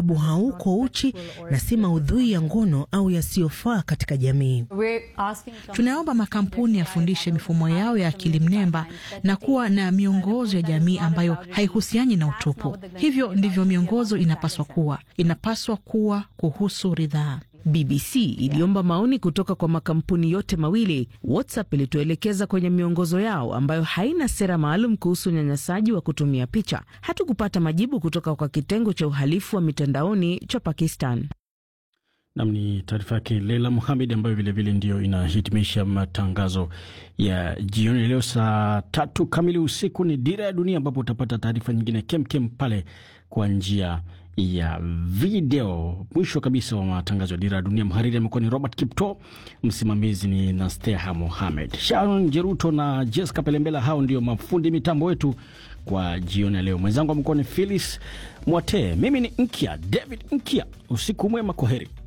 sababu hauko uchi na si maudhui ya ngono au yasiyofaa katika jamii. Tunaomba makampuni yafundishe mifumo yao ya akili mnemba na kuwa na miongozo ya jamii ambayo haihusiani na utupu. Hivyo ndivyo miongozo inapaswa kuwa, inapaswa kuwa kuhusu ridhaa. BBC iliomba maoni kutoka kwa makampuni yote mawili. WhatsApp ilituelekeza kwenye miongozo yao ambayo haina sera maalum kuhusu unyanyasaji wa kutumia picha. Hatukupata majibu kutoka kwa kitengo cha uhalifu wa mitandaoni cha Pakistan. Nam ni taarifa yake Leila Muhamed ambayo vilevile ndio inahitimisha matangazo ya jioni leo. Saa tatu kamili usiku ni Dira ya Dunia, ambapo utapata taarifa nyingine kemkem pale kwa njia ya video. Mwisho kabisa wa matangazo ya Dira ya Dunia, mhariri amekuwa ni Robert Kipto, msimamizi ni Nasteha Mohamed, Sharon Jeruto na Jessica Pelembela. Hao ndio mafundi mitambo wetu kwa jioni ya leo. Mwenzangu amekuwa ni Philis Mwatee, mimi ni Nkia David Nkia. Usiku mwema, kwa heri.